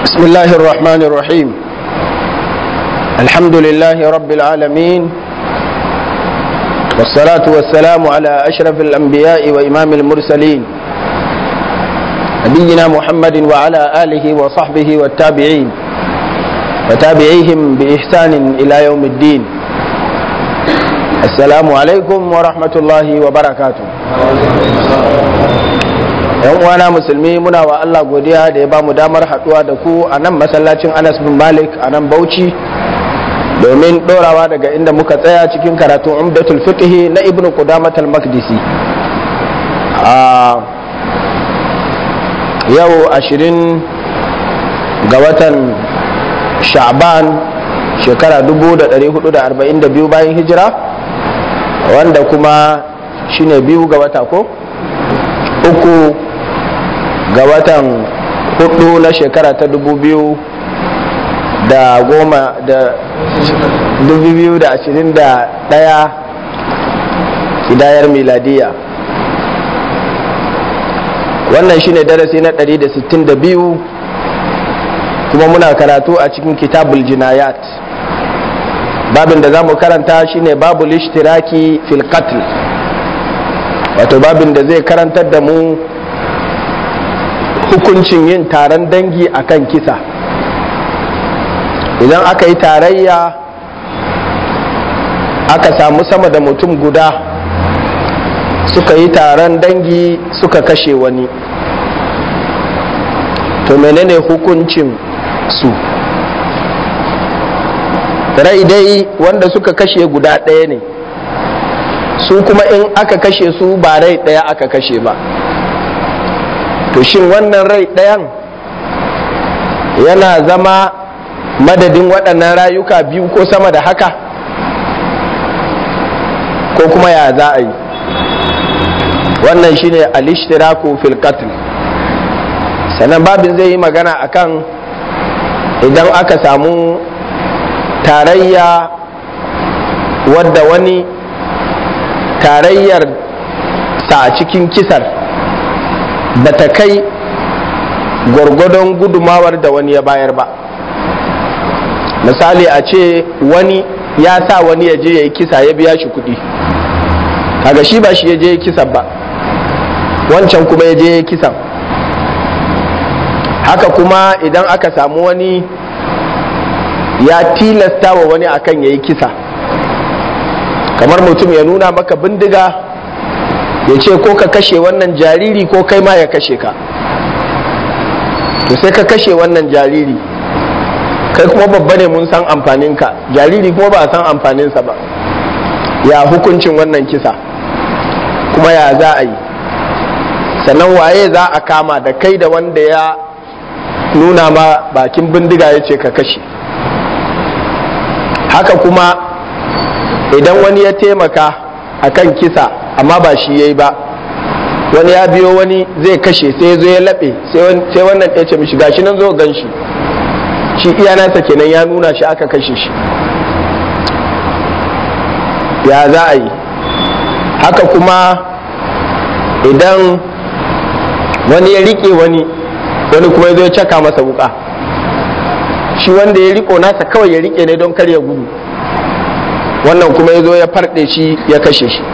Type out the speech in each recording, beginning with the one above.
بسم الله الرحمن الرحيم الحمد لله رب العالمين والصلاة والسلام على أشرف الأنبياء وإمام المرسلين نبينا محمد وعلى آله وصحبه والتابعين وتابعيهم بإحسان إلى يوم الدين السلام عليكم ورحمة الله وبركاته yan uwana musulmi muna wa Allah godiya da ya bamu damar haduwa da ku a nan masallacin Anas bin Malik a nan Bauchi domin dorawa daga inda muka tsaya cikin karatun Umdatul Fiqh na Ibn Qudamah al-Maqdisi a yau ashirin ga watan Sha'ban shekara 1442 bayan hijira wanda kuma shine biyu ga wata ko uku ga watan hudu na shekara ta dubu biyu da goma da dubu biyu da ashirin da daya hidayar miladiya wannan shine darasi na ɗari da sittin da biyu kuma muna karatu a cikin kitabul jinayat babin da za mu karanta shine babul ishtiraki fil qatl wato babin da zai karantar da mu hukuncin yin taron dangi akan kisa idan aka yi tarayya aka samu sama da mutum guda suka yi taron dangi suka kashe wani to menene hukuncin su rai dai wanda suka kashe guda ɗaya ne su kuma in aka kashe su ba rai ɗaya aka kashe ba to shin wannan rai ɗayan yana zama madadin waɗannan rayuka biyu ko sama da haka ko kuma ya za a yi wannan shine alishtiraku fil qatl sannan babin zai yi magana akan idan aka samu tarayya wadda wani tarayyar sa a cikin kisar ba ta kai gwargwadon gudumawar da wani ya bayar ba misali a ce wani ya sa wani ya je ya yi kisa ya biya shi kuɗi kaga shi ba shi ya je ya kisan ba wancan kuma ya je ya kisan haka kuma idan aka samu wani ya tilasta wa wani akan ya yi kisa kamar mutum ya nuna maka bindiga ya ce ko ka kashe wannan jariri ko kai ma ya kashe ka to sai ka kashe wannan jariri kai kuma babba ne mun san amfaninka jariri kuma ba a san amfaninsa ba ya hukuncin wannan kisa kuma ya za a yi sannan waye za a kama da kai da wanda ya nuna ma bakin bindiga ya ce ka kashe haka kuma idan wani ya taimaka akan kisa amma ba shi ya yi ba wani ya biyo wani zai kashe sai ya zo ya laɓe sai wannan ya ce mishi gashi nan zo gan shi shi iya nasa kenan ya nuna shi aka kashe shi ya za a yi haka kuma idan wani ya riƙe wani wani kuma ya zo ya caka masa wuka shi wanda ya riko nasa kawai ya riƙe ne don kar ya gudu wannan kuma ya zo ya farɗe shi ya kashe shi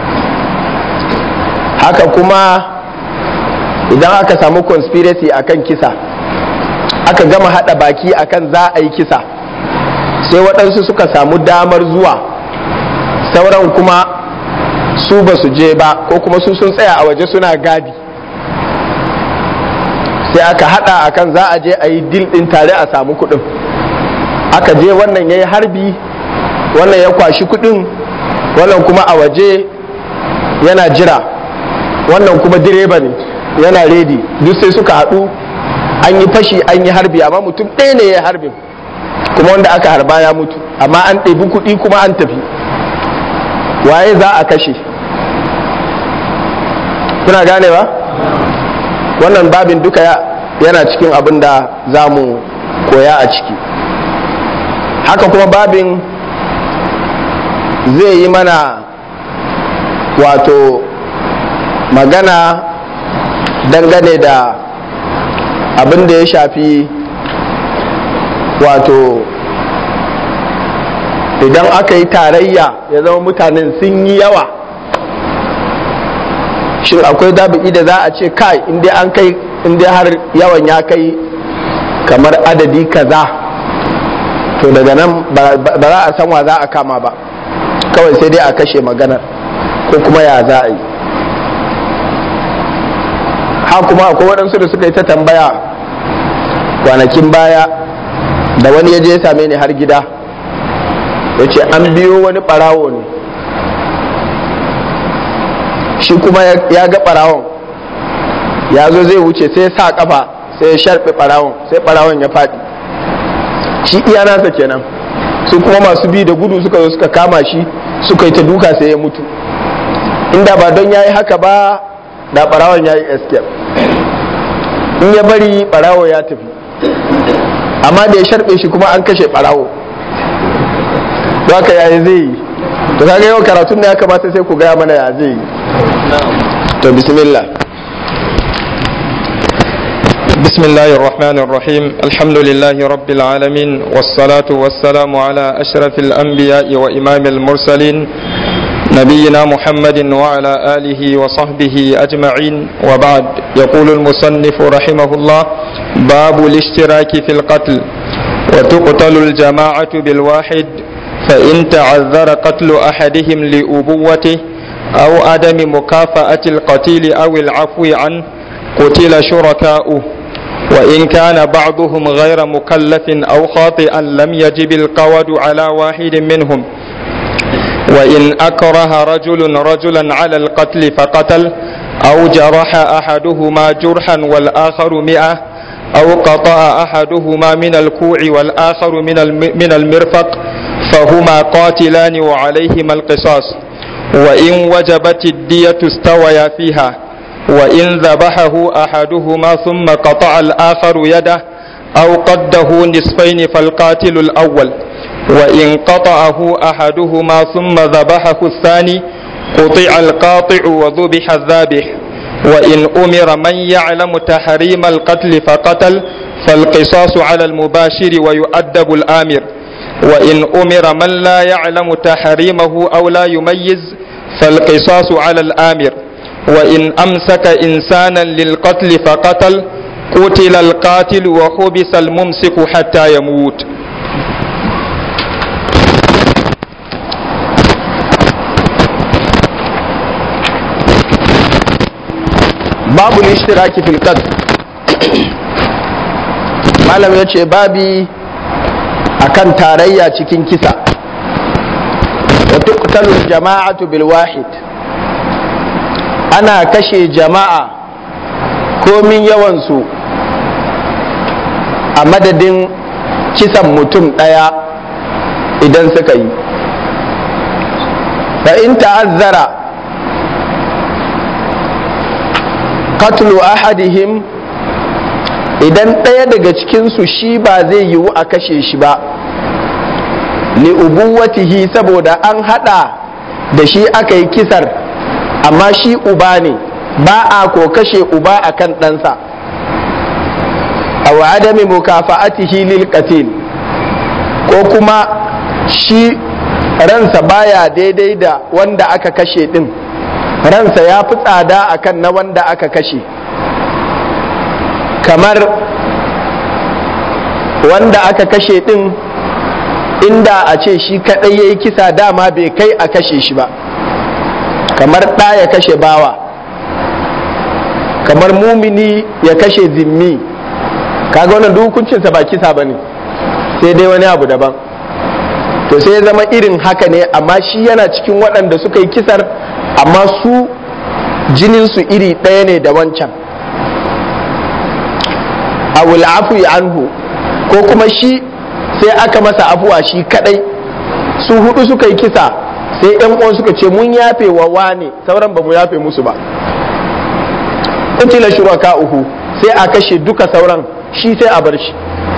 haka kuma idan aka samu conspiracy akan kisa aka gama hada baki akan za a yi kisa sai waɗansu suka samu damar zuwa sauran kuma su ba su je ba ko kuma su sun tsaya a waje suna gadi sai aka hada akan za a je a yi dil ɗin tare a samu kuɗin aka je wannan ya yi harbi wannan ya kwashi kuɗin wannan kuma a waje yana jira wannan kuma direba ne yana redi duk sai suka haɗu an yi fashi an yi harbi amma mutum ɗaya ne ya harbin kuma wanda aka harba ya mutu amma an ɗebi kuɗi kuma an tafi waye za a kashe kuna gane ba wannan babin duka yana cikin abin da za mu koya a ciki haka kuma babin zai yi mana wato magana dangane da abin da ya shafi wato idan aka yi tarayya ya zama mutanen sun yi yawa shin akwai dabi'i da za a ce kai inda an kai inda har yawan ya kai kamar adadi kaza to daga nan ba za a san wa za a kama ba kawai sai dai a kashe maganar ko kuma ya za a yi ha kuma akwai waɗansu da suka yi ta tambaya kwanakin baya da wani ya je ya same ni har gida ya ce an biyo wani ɓarawo ne shi kuma ya ga ɓarawon ya zo zai wuce sai ya sa kafa sai ya sharɓe ɓarawon sai ɓarawon ya faɗi shi iya nasa kenan su kuma masu bi da gudu suka zo suka kama shi suka yi ta duka sai ya mutu inda ba don ya yi haka ba da ɓarawon ya yi escape in ya bari ɓarawo ya tafi amma da ya sharɓe shi kuma an kashe ɓarawo to haka yayi zai yi to kaga yau karatun ne ya kamata sai ku gaya mana ya zai yi to bismillah بسم الله الرحمن الرحيم الحمد لله رب العالمين والصلاة والسلام على أشرف الأنبياء وإمام المرسلين نبينا محمد وعلى آله وصحبه أجمعين وبعد يقول المصنف رحمه الله باب الاشتراك في القتل وتقتل الجماعة بالواحد فإن تعذر قتل أحدهم لأبوته أو عدم مكافأة القتيل أو العفو عنه قتل شركاؤه وإن كان بعضهم غير مكلف أو خاطئا لم يجب القود على واحد منهم وإن أكره رجل رجلا على القتل فقتل أو جرح أحدهما جرحا والآخر مئة أو قطع أحدهما من الكوع والآخر من من المرفق فهما قاتلان وعليهما القصاص وإن وجبت الدية استويا فيها وإن ذبحه أحدهما ثم قطع الآخر يده أو قده نصفين فالقاتل الأول وإن قطعه أحدهما ثم ذبحه الثاني قطع القاطع وذبح الذابح وإن أمر من يعلم تحريم القتل فقتل فالقصاص على المباشر ويؤدب الآمر وإن أمر من لا يعلم تحريمه أو لا يميز فالقصاص على الآمر وإن أمسك إنسانا للقتل فقتل قتل القاتل وحبس الممسك حتى يموت babu ishtiraki fil qatl malam ya ce babi akan tarayya cikin kisa wa tuqtalu jama'atu bil wahid ana kashe jama'a komin yawansu a madadin kisan mutum ɗaya idan suka yi fa in ta'azzara qatlu ahadihim idan ɗaya daga cikinsu shi ba zai yiwu a kashe shi ba li ubuwatihi saboda an hada da shi aka yi kisar amma shi uba ne ba a ko kashe uba akan ɗansa a adami mukafa'atihi lil qatil ko kuma shi ransa baya daidai da wanda aka kashe din ransa ya fi tsada akan na wanda aka kashe kamar wanda aka kashe din inda a ce shi kadai ya yi kisa dama bai kai a kashe shi ba kamar ɗa ya kashe bawa kamar mumini ya kashe zimmi kaga wannan hukuncinsa ba kisa ba ne sai dai wani abu daban to sai ya zama irin haka ne amma shi yana cikin waɗanda suka yi kisar amma su jininsu iri ɗaya ne da wancan awul afu anhu ko kuma shi sai aka masa afuwa shi kadai su hudu suka yi kisa sai yan uwan suka ce mun yafe wa wane sauran ba mu yafe musu ba kutila shuraka uhu sai a kashe duka sauran shi sai a bar shi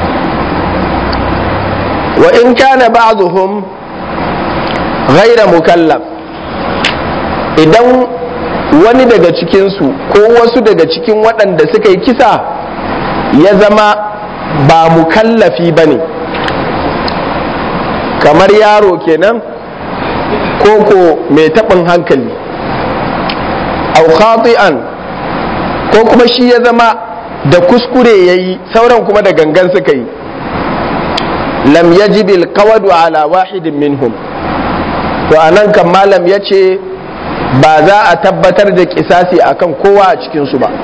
wa in kana ba'dhum ghaira mukallaf idan wani daga cikinsu ko wasu daga cikin waɗanda suka yi kisa ya zama ba mukallafi ba ne kamar yaro kenan koko mai taɓin hankali au khati'an ko kuma shi ya zama da kuskure ya yi sauran kuma da gangan suka yi lam yajibil qawadu ala wahidin minhum to anan kan malam ya ce ba za a tabbatar da kisasi akan kowa a cikinsu ba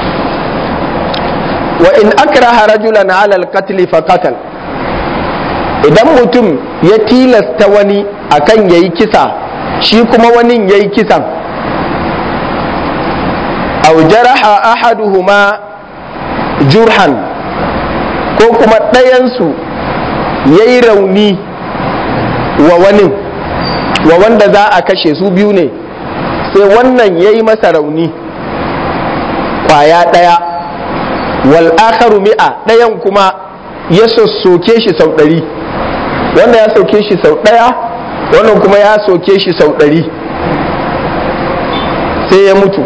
wa in akraha rajulan ala alqatl fa qatal idan mutum ya tilasta wani akan yayi kisa shi kuma wani yayi kisan aw jaraha ahaduhuma jurhan ko kuma ɗayansu ya yi rauni wa wani wa wanda za a kashe su biyu ne sai wannan ya yi masa rauni kwaya ɗaya wal akharu mi'a ɗayan kuma ya soke shi sau ɗari wanda ya soke shi sau ɗaya wannan kuma ya soke shi sau ɗari sai ya mutu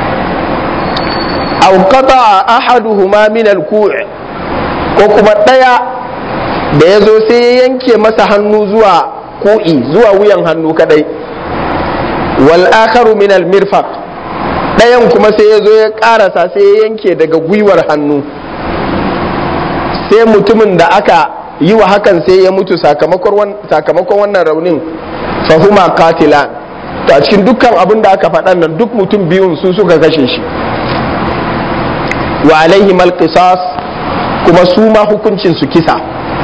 aw qata'a ahaduhuma min al-ku' ko kuma ɗaya da ya zo sai ya yanke masa hannu zuwa ku'i zuwa wuyan hannu kadai wal akharu min al-mirfaq ɗayan kuma sai ya zo ya ƙarasa sai ya yanke daga gwiwar hannu sai mutumin da aka yi wa hakan sai ya mutu sakamakon wannan raunin fahuma katilan to a cikin dukkan abin da aka faɗan nan duk mutum biyun su suka kashe shi wa alaihi qisas kuma su ma hukuncin su kisa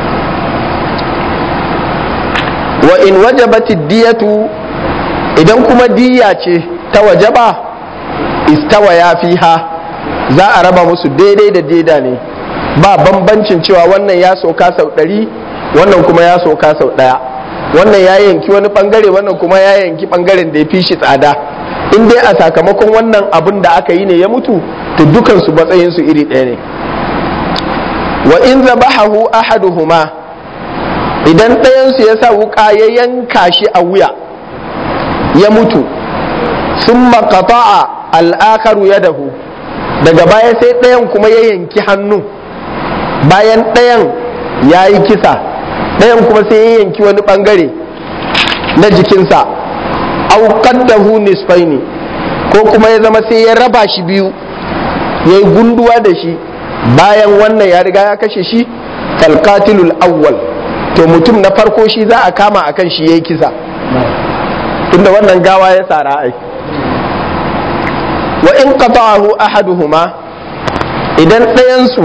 wa in wajabati diyatu idan kuma diya ce ta wajaba istawa ya fiha za a raba musu daidai da daida ne ba bambancin cewa wannan ya soka sau ɗari wannan kuma ya soka sau ɗaya wannan ya yanki wani bangare wannan kuma ya yanki bangaren da ya fi shi tsada in dai a sakamakon wannan abin da aka yi ne ya mutu to dukansu matsayinsu iri ɗaya ne wa in zabahahu ahaduhuma idan ɗayansu ya sa wuƙa ya yanka shi a wuya ya mutu sun makata'a al'akaru ya dahu daga baya sai ɗayan kuma ya yanki hannu bayan ɗayan ya yi kisa ɗayan kuma sai ya yanki wani ɓangare na jikinsa auqaddahu nisfaini ko kuma ya zama sai ya raba shi biyu ya yi gunduwa da shi bayan wannan ya riga ya kashe shi falkatilul awwal to mutum na farko shi za a kama akan shi ya yi kisa tunda wannan gawa ya tsara ai wa in qata'ahu ahaduhuma idan ɗayansu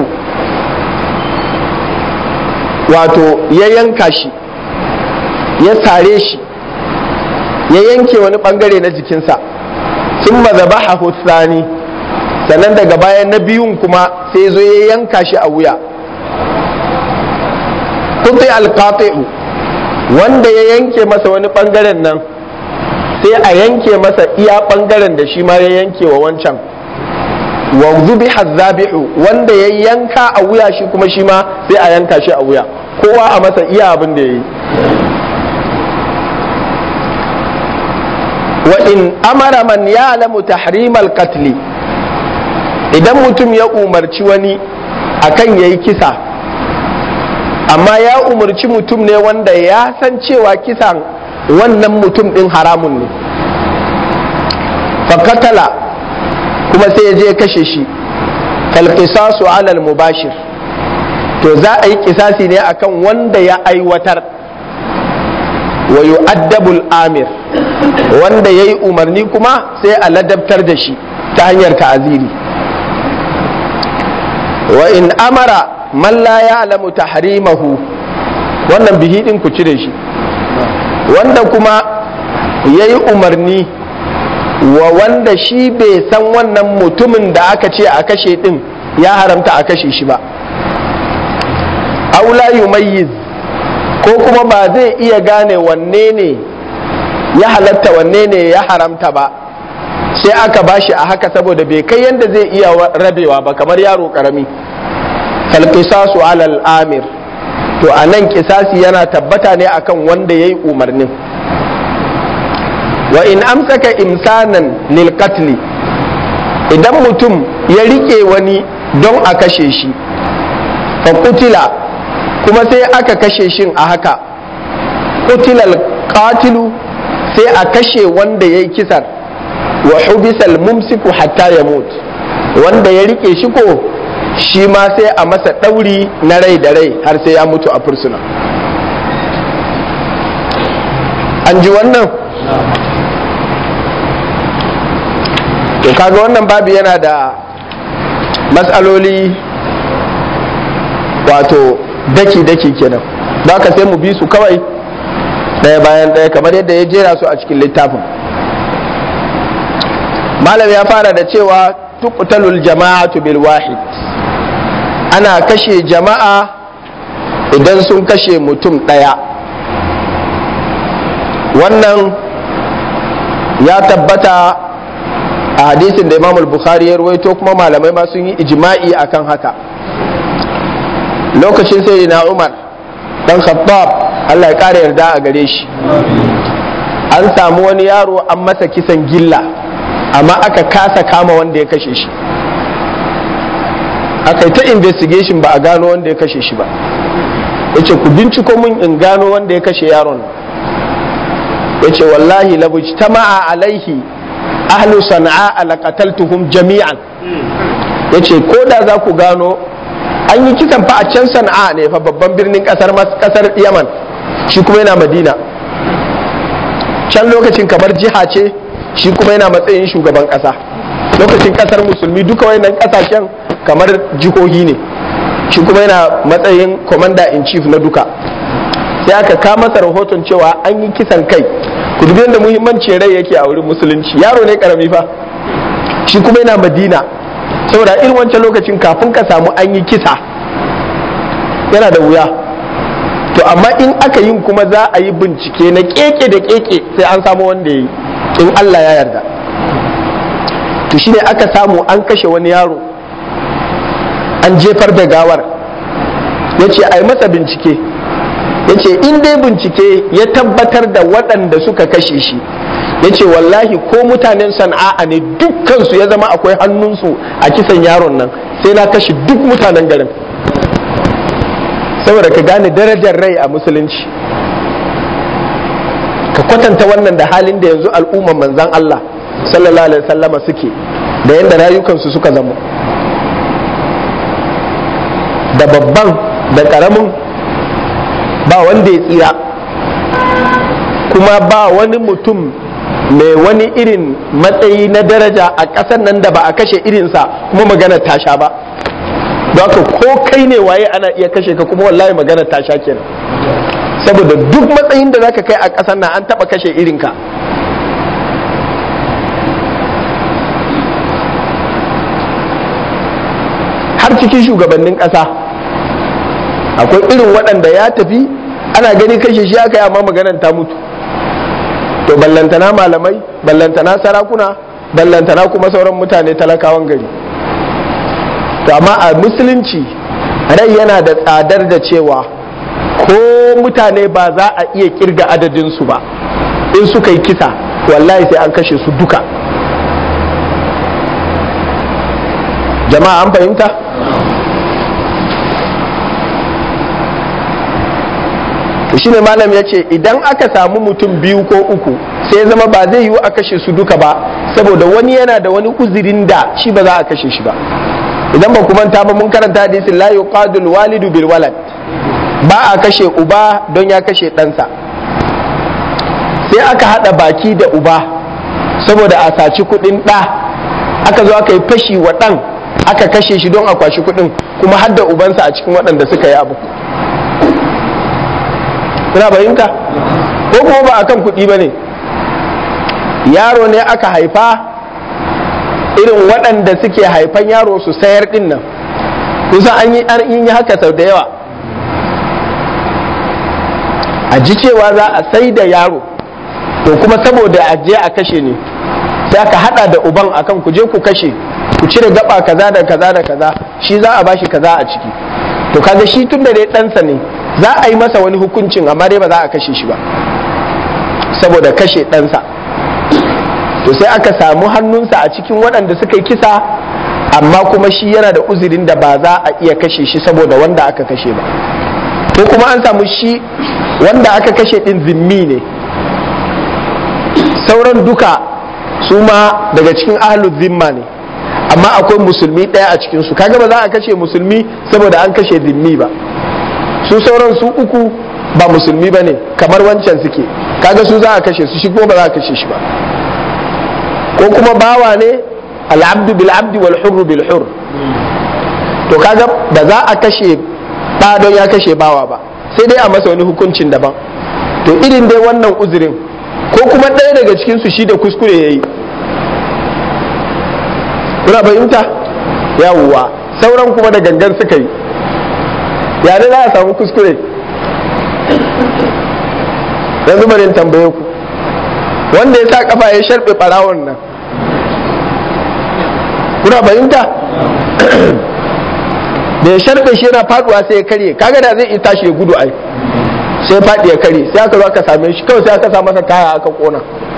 wato ya yanka shi ya sare shi ya yanke wani bangare na jikinsa sun mazabaha hussani sannan daga bayan na biyun kuma sai zo ya yanka shi a wuya kutai alqati'u wanda ya yanke masa wani bangaren nan sai a yanke masa iya bangaren da shi ma ya yanke wa wancan wa zubiha zabihu wanda ya yanka a wuya shi kuma shi ma sai a yanka shi a wuya kowa a masa iya abin da ya yi wa in amara man ya'lamu tahrimal qatli idan mutum ya umarci wani akan yayi kisa amma ya umarci mutum ne wanda ya san cewa kisan wannan mutum din haramun ne fakatala kuma sai ya je kashe shi kalqisasu alal mubashir to za a yi kisasi ne akan wanda ya aiwatar wa yu'addabul amir wanda ya yi umarni kuma sai a ladabtar da shi ta hanyar ta'aziri wa in amara man la ya'lamu tahrimahu wannan bihi din ku cire shi wanda kuma ya yi umarni wa wanda shi bai san wannan mutumin da aka ce a kashe din ya haramta a kashe shi ba aula yumayyiz ko kuma ba zai iya gane wanne ne ya halatta wanne ne ya haramta ba sai aka bashi a haka saboda bai kai yadda zai iya rabewa ba kamar yaro karami falqisasu alal amir to a nan kisasi yana tabbata ne akan wanda ya yi umarnin wa in amsaka imsanan lil qatli idan mutum ya rike wani don a kashe shi fa kutila kuma sai aka kashe shin a haka qutilal qatilu sai a kashe wanda ya yi kisar wa hubisal mumsiku hatta ya mutu wanda ya rike shi ko shi ma sai a masa ɗauri na rai da rai har sai ya mutu a fursuna an ji wannan to kaga wannan babu yana da matsaloli wato daki-daki kenan ba ka sai mu bi su kawai ɗaya bayan ɗaya kamar yadda ya jera su a cikin littafin malam ya fara da cewa tuqtalul jama'atu bil wahid ana kashe jama'a idan sun kashe mutum ɗaya wannan ya tabbata a hadisin da imam bukhari ya ruwaito kuma malamai ma sun yi ijma'i akan haka lokacin sai na umar dan khattab Allah ya kare yarda a gare shi an samu wani yaro an masa kisan gilla amma aka kasa kama wanda ya kashe shi aka yi ta investigation ba a gano wanda ya kashe shi ba yace ku binciko mun in gano wanda ya kashe yaron yace wallahi labujtama'a alaihi ahlu sana'a laqataltuhum jami'an yace ko da za ku gano an yi kisan fa a can sana'a ne fa babban birnin kasar kasar yaman shi kuma yana madina can lokacin kamar jiha ce shi kuma yana matsayin shugaban kasa lokacin kasar musulmi duka wayannan kasashen kamar jihohi ne shi kuma yana matsayin commander in chief na duka sai aka kama masa rahoton cewa an yi kisan kai ku dubi yadda muhimmanci rai yake a wurin musulunci yaro ne karami fa shi kuma yana madina saboda irin wancan lokacin kafin ka samu an yi kisa yana da wuya to amma in aka yin kuma za a yi bincike na keke da keke sai an samu wanda ya yi in Allah ya yarda to shine aka samu an kashe wani yaro an jefar da gawar ya ce a yi masa bincike ya ce in dai bincike ya tabbatar da waɗanda suka kashe shi ya ce wallahi ko mutanen sana'a ne dukkansu ya zama akwai hannunsu a kisan yaron nan sai na kashe duk mutanen garin saboda ka gane darajar rai a musulunci ka kwatanta wannan da halin da yanzu al'umman manzan Allah sallallahu alaihi wasallama suke da yadda rayukansu suka zama da babban da karamin ba wanda ya tsira kuma ba wani mutum mai wani irin matsayi na daraja a ƙasar nan da ba a kashe irinsa kuma magana tasha ba don haka ko kai ne waye ana iya kashe ka kuma wallahi magana tasha kenan saboda duk matsayin da zaka kai a ƙasar nan an taɓa kashe irinka har cikin shugabannin ƙasa akwai irin waɗanda ya tafi ana gani kashe shi aka yi amma maganar ta mutu to ballantana malamai ballantana sarakuna ballantana kuma sauran mutane talakawan gari to amma a musulunci rai yana da tsadar da cewa ko mutane ba za a iya kirga adadinsu ba in suka yi kisa wallahi sai an kashe su duka jama'a an fahimta shi ne malam ya ce idan aka samu mutum biyu ko uku sai ya zama ba zai yiwu a kashe su duka ba saboda wani yana da wani uzurin da shi ba za a kashe shi ba idan ba ku manta ba mun karanta hadisin la yuqadul walidu bil walad ba a kashe uba don ya kashe ɗansa sai aka haɗa baki da uba saboda a saci kuɗin ɗa aka zo aka yi fashi wa ɗan aka kashe shi don a kwashi kuɗin kuma har da ubansa a cikin waɗanda suka yi abu kuna fahimta ko kuma ba akan kuɗi ba ne yaro ne aka haifa irin waɗanda suke haifan yaro su sayar ɗin nan kusa an yi haka sau da yawa a ji cewa za a sai da yaro to kuma saboda a je a kashe ne sai aka hada da uban akan ku je ku kashe ku cire gaba kaza da kaza da kaza shi za a bashi kaza a ciki to kaga shi tun da dai ɗansa ne za a yi masa wani hukuncin amma dai ba za a kashe shi ba saboda kashe ɗansa to sai aka samu hannunsa a cikin waɗanda suka yi kisa amma kuma shi yana da uzurin da ba za a iya kashe shi saboda wanda aka kashe ba ko kuma an samu shi wanda aka kashe din zimmi ne sauran duka su ma daga cikin ahlul zimma ne amma akwai musulmi ɗaya a cikinsu kaga ba za a kashe musulmi saboda an kashe zimmi ba su sauran su uku ba musulmi ba ne kamar wancan suke kaga su za a kashe su shi kuma ba za a kashe shi ba ko kuma bawa ne al'abdu bil abdi wal hurru bil hurr to kaga ba za a kashe ba don ya kashe bawa ba sai dai a masa wani hukuncin daban to irin dai wannan uzurin ko kuma ɗaya daga cikin su shi da kuskure yayi kuna fahimta yawwa sauran kuma da gangan suka yi ya za a samu kuskure yanzu bari in tambaye ku wanda ya sa kafa ya sharbe barawon nan kuna fahimta da ya sharbe shi yana faduwa sai ya karye kaga da zai tashi ya gudu ai sai faɗi ya karye sai aka zo aka same shi kawai sai aka sa masa kaya aka kona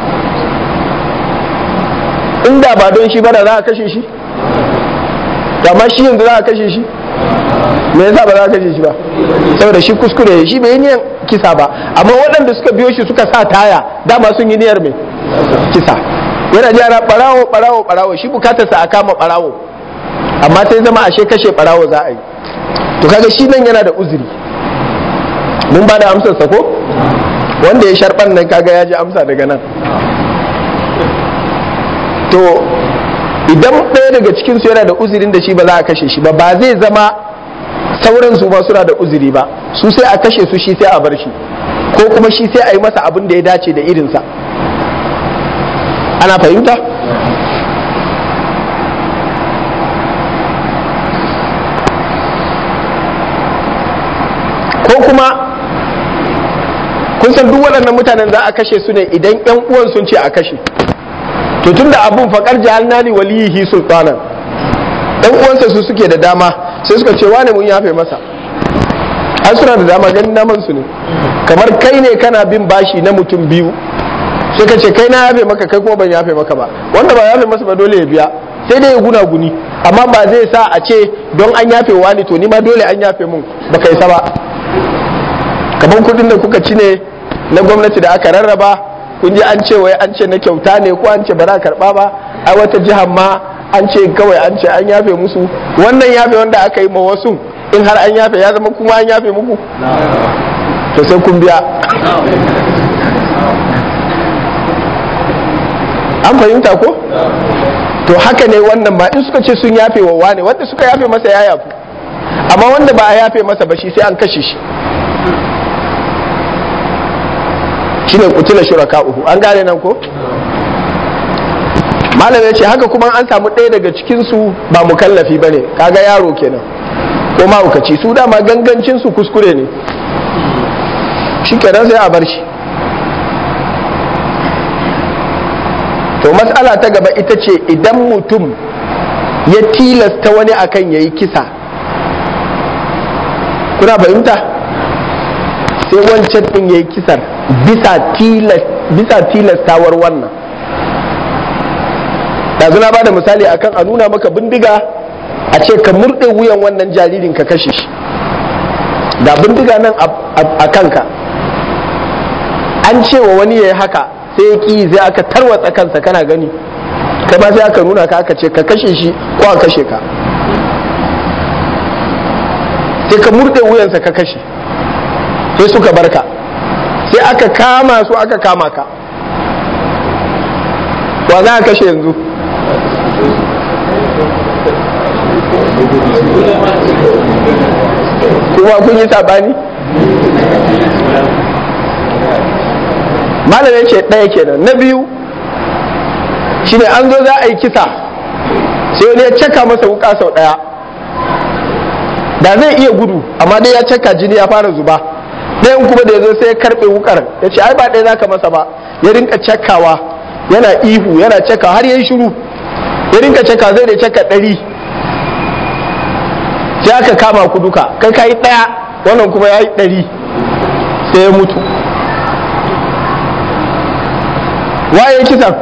inda ba don shi ba da za a kashe shi amma shi yanzu za a kashe shi me yasa ba za a kashe shi ba saboda shi kuskure shi bai yi niyan kisa ba amma waɗanda suka biyo shi suka sa taya dama sun yi niyyar mai kisa yana ji ana barawo barawo barawo shi bukatarsa a kama barawo amma sai zama ashe kashe barawo za a yi to kaga shi nan yana da uzuri mun ba da amsar sa ko wanda ya sharban nan kaga ya ji amsa daga nan to idan ɗaya daga cikinsu yana da uzurin da shi ba za a kashe shi ba ba zai zama sauran su ba suna da uzuri ba su sai a kashe su shi sai a bar shi ko kuma shi sai a yi masa abin da ya dace da irinsa ana fahimta ko kuma kun san duk waɗannan mutanen za a kashe su ne idan 'yan uwan sun ce a kashe to tunda abun faƙar jahalna li waliyihi sultanan ɗan uwansa su suke da dama sai suka ce wane mun yafe masa an suna da dama ganin naman su ne kamar kai ne kana bin bashi na mutum biyu sai ka ce kai na yafe maka kai kuma ban yafe maka ba wanda ba yafe masa ba dole ya biya sai dai ya guna guni amma ba zai sa a ce don an yafe wani to ni ma dole an yafe mun ba kai sa ba kamar kudin da kuka ci ne na gwamnati da aka rarraba kun ji an ce wai an ce na kyauta ne ko an ce ba za karba ba ai wata jihar ma an ce kawai an ce an yafe musu wannan yafe wanda aka yi ma wasu in har an yafe ya zama kuma an yafe muku to sai kun biya an fahimta ko to haka ne wannan ba in suka ce sun yafe wa wane wanda suka yafe masa ya yafu amma wanda ba a yafe masa ba shi sai an kashe shi shine kutula shuraka'uhu an gane nan ko malam ya ce haka kuma an samu ɗaya daga cikinsu ba mukallafi ba ne kaga yaro kenan ko mahaukaci su dama gangancinsu kuskure ne shi kenan sai a bar shi to matsala ta gaba ita ce idan mutum ya tilasta wani akan ya yi kisa kuna fahimta sai wancan ɗin ya yi kisar bisa tilastawar wannan yanzu na bada misali akan a nuna maka bindiga a ce ka murɗe wuyan wannan jaririn ka kashe shi da bindiga nan a kanka an cewa wani ya yi haka sai ya ƙi sai aka tarwatsa kansa kana gani kai ba sai aka nuna ka aka ce ka kashe shi ko a kashe ka sai ka murɗe wuyansa ka kashe sai suka barka sai aka kama su aka kama ka wa za a kashe yanzu kuma kun yi sabani malamin ce ɗaya kenan na biyu shine an zo za a yi kisa sai wani ya caka masa wuka sau ɗaya da zai iya gudu amma dai ya caka jini ya fara zuba ɗayan kuma da ya zo sai ya karɓe wukar ya ce ai ba ɗaya za ka masa ba ya rinka cakawa yana ihu yana caka har ya yi shiru ya rinka caka zai da caka ɗari sai aka kama ku duka kai ka yi ɗaya wannan kuma ya yi ɗari sai ya mutu waye kisan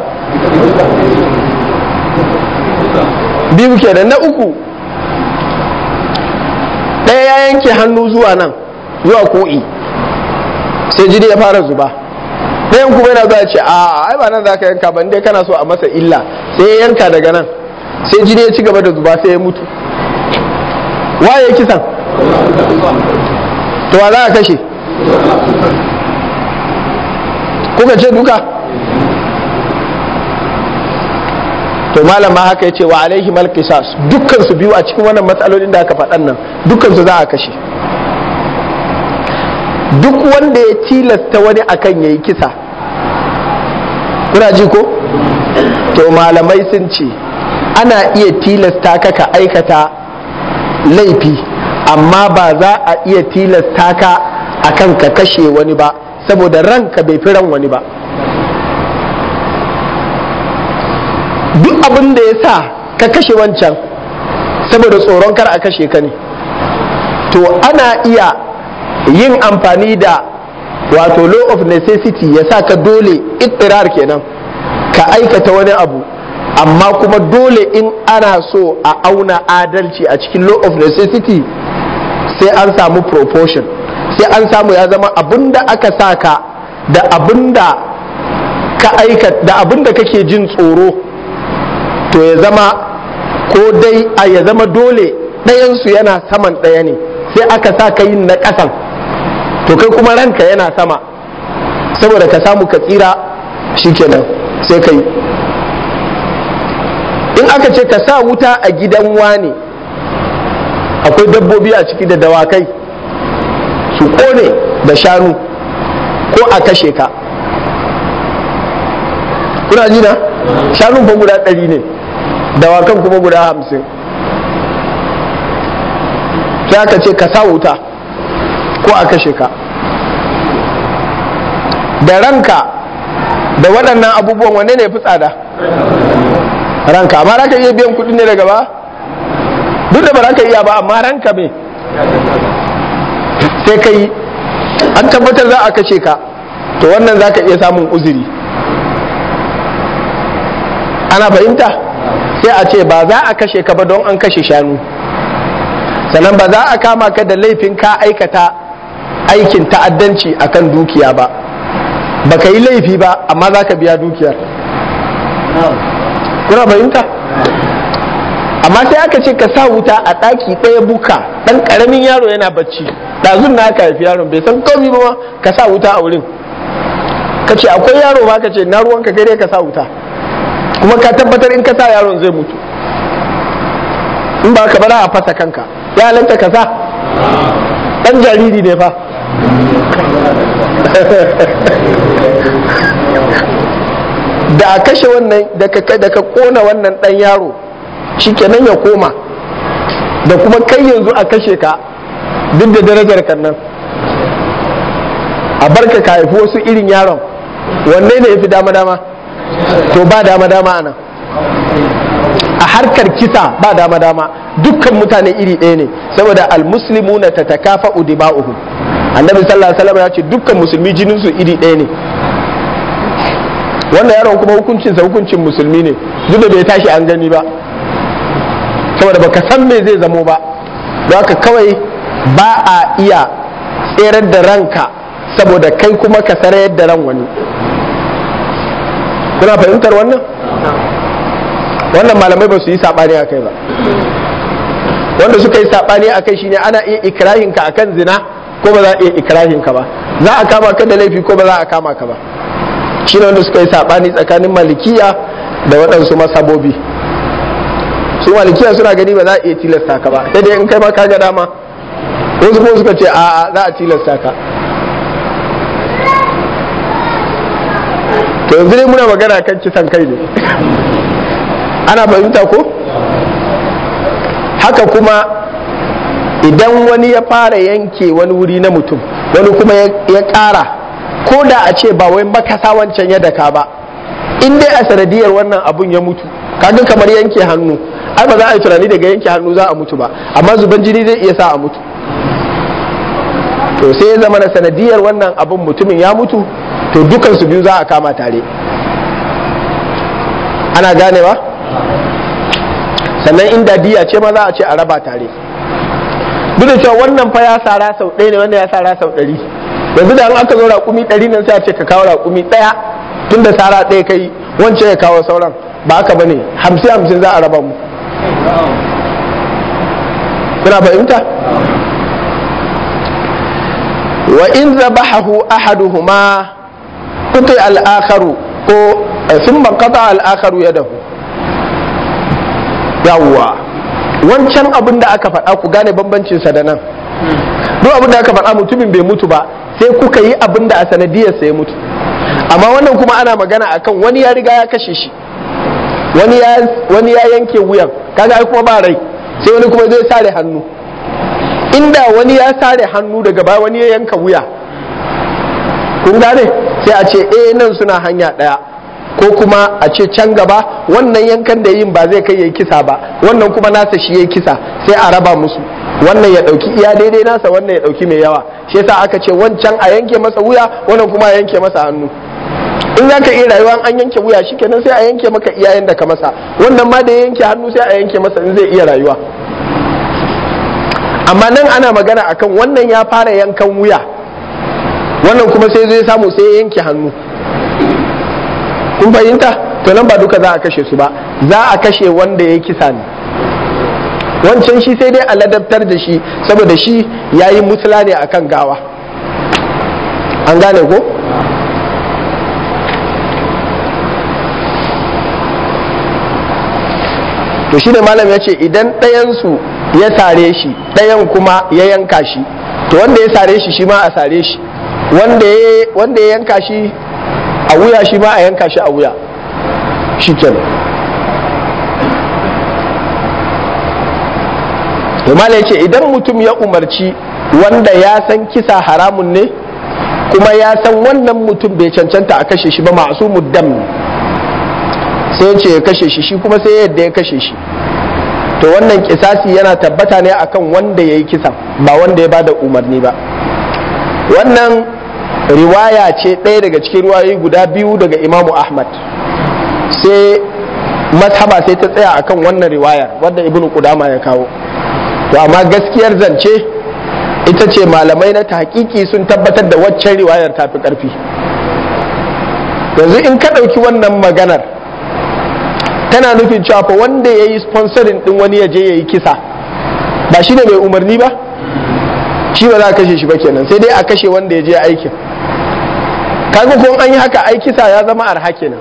biyu kenan na uku ɗaya ya yanke hannu zuwa nan zuwa ko'i sai jini ya fara zuba ɗayan kuma yana zuwa ce a ai ba nan za ka yanka ba dai kana so a masa illa sai ya yanka daga nan sai jini ya ci gaba da zuba sai ya mutu waye kisan to wa za a kashe kuka ce duka to malam ma haka yace wa alaihi mal qisas dukkan su biyu a cikin wannan matsalolin da aka faɗan nan dukkan su za a kashe duk wanda ya tilasta wani akan yayi kisa kuna ji ko to malamai sun ce ana iya tilasta ka ka aikata laifi amma ba za a iya tilasta ka akan ka kashe wani ba saboda ranka bai fi ran wani ba duk abin da ya sa ka kashe wancan saboda tsoron kar a kashe ka ne to ana iya yin amfani da wato law of necessity ya sa ka dole ittirar kenan ka aikata wani abu amma kuma dole in ana so a auna adalci a cikin law of necessity sai an samu proportion sai an samu ya zama abinda aka sa ka da abinda ka aikata da abinda kake jin tsoro to ya zama ko dai a ya zama dole ɗayansu yana saman ɗaya ne sai aka sa ka yin na ƙasan to kai kuma ranka yana sama saboda ka samu ka tsira shikenan sai ka yi in aka ce ka sa wuta a gidan wane akwai dabbobi a ciki da dawakai su kone da shanu ko a kashe ka kuna ji na shanun fa guda ɗari ne dawakan kuma guda hamsin sai aka ce ka sa wuta ko a kashe ka da ranka da waɗannan abubuwan wanne ne fi tsada ranka amma za ka iya biyan kuɗi ne daga ba duk da ba za ka iya ba amma ranka me sai ka yi an tabbatar za a kashe ka to wannan za ka iya samun uzuri ana fahimta sai a ce ba za a kashe ka ba don an kashe shanu sannan ba za a kama ka da laifin ka aikata aikin ta'addanci akan dukiya ba ba ka yi laifi ba amma za ka biya dukiyar kuna fahimta amma sai aka ce ka sa wuta a ɗaki ɗaya buka ɗan ƙaramin yaro yana bacci ɗazun na aka haifi yaron bai san komi ba ka sa wuta a wurin ka ce akwai yaro ba ka ce na ruwanka kai dai ka sa wuta kuma ka tabbatar in ka sa yaron zai mutu in ba ka bara a fasa kanka ya halatta ka sa ɗan jariri ne fa da a kashe wannan da ka kona wannan ɗan yaro shikenan ya koma da kuma kai yanzu a kashe ka duk da darajar kan nan a barka ka haifi wasu irin yaron wanne ne ya fi dama-dama to ba dama-dama a nan a harkar kisa ba dama-dama dukkan mutane iri ɗaya ne saboda almuslimu na ta takafa udima'uhu annabi sallallahu alaihi wasallam ya ce dukkan musulmi jininsu iri ɗaya ne wannan yaron kuma hukuncinsa hukuncin musulmi ne duk da bai tashi an gani ba saboda baka san me zai zamo ba don haka kawai ba a iya tserar da ranka saboda kai kuma ka sarayar da ran wani kuna fahimtar wannan wannan malamai ba su yi saɓani a kai ba wanda suka yi saɓani a kai shine ana iya ikirahinka akan zina ko ba za a iya ikirahinka ba za a kama ka da laifi ko ba za a kama ka ba shi ne wanda suka yi saɓani tsakanin malikiya da waɗansu masabobi su malikiya suna gani ba za a iya tilasta ka ba sai dai in kai ma ka ga dama wasu kuma suka ce a'a za a tilasta ka to yanzu ne muna magana kan kisan kai ne ana fahimta ko haka kuma idan wani ya fara yanke wani wuri na mutum wani kuma ya ƙara ko da a ce ba wai makasa wancan ya daka ba in dai a sanadiyar wannan abun ya mutu kaga kamar yanke hannu ai ba za a yi tunani daga yanke hannu za a mutu ba amma zuban jini zai iya sa a mutu to sai ya zama na sanadiyar wannan abun mutumin ya mutu to dukan su biyu za a kama tare ana ganewa sannan inda diya ce ma za a ce a raba tare duk da cewa wannan fa ya sara sau ɗaya ne wanda ya sara sau ɗari yanzu da an aka zo raƙumi ɗari nan sai a ce ka kawo raƙumi ɗaya tun da sara ɗaya kai wancan ya kawo sauran ba haka bane hamsin hamsin za a raba mu kuna fahimta wa in zabahahu ahaduhuma kutai al-akharu ko thumma qata al-akharu yadahu yawwa wancan abin da aka faɗa ku gane bambancin sa da nan duk abin da aka faɗa mutumin bai mutu ba sai kuka yi abin da a sanadiyar sa ya mutu amma wannan kuma ana magana akan wani ya riga ya kashe shi wani ya wani ya yanke wuyan kaga ai kuma ba rai sai wani kuma zai sare hannu inda wani ya sare hannu daga baya wani ya yanka wuya kun gane sai a ce eh nan suna hanya ɗaya ko kuma a ce can gaba wannan yankan da yin ba zai kai yayi kisa ba wannan kuma nasa shi yayi kisa sai a raba musu wannan ya dauki iya daidai nasa wannan ya dauki mai yawa shi yasa aka ce wancan a yanke masa wuya wannan kuma a yanke masa hannu in za ka iya rayuwa an yanke wuya shikenan sai a yanke maka iyayen da ka masa wannan ma da ya yanke hannu sai a yanke masa in zai iya rayuwa amma nan ana magana akan wannan ya fara yankan wuya wannan kuma sai zai samu sai ya yanke hannu kun fahimta to nan ba duka za a kashe su ba za a kashe wanda ya kisa ne wancan shi sai dai a ladabtar da shi saboda shi ya yi musula ne akan gawa an gane ko to shi ne malam ya ce idan ɗayansu ya sare shi ɗayan kuma ya yanka shi to wanda ya sare shi shi ma a sare shi wanda ya yanka shi a wuya shi ma a yanka shi a wuya shi kenan to malam ya ce idan mutum ya umarci wanda ya san kisa haramun ne kuma ya san wannan mutum bai cancanta a kashe shi ba masu muddam sai ya ce ya kashe shi shi kuma sai yadda ya kashe shi to wannan kisasi yana tabbata ne akan wanda ya yi kisan ba wanda ya bada umarni ba wannan riwaya ce ɗaya daga cikin riwayoyi guda biyu daga imamu ahmad sai mashaba sai ta tsaya akan wannan riwayar wadda ibnu kudama ya kawo to amma gaskiyar zance ita ce malamai na tahqiqi sun tabbatar da waccan riwayar tafi ƙarfi yanzu in ka ɗauki wannan maganar tana nufin cewa fa wanda ya yi sponsorin din wani ya je ya yi kisa ba shi ne mai umarni ba shi ba za a kashe shi ba kenan sai dai a kashe wanda ya je aikin kaga ko an yi haka ai kisa ya zama arha kenan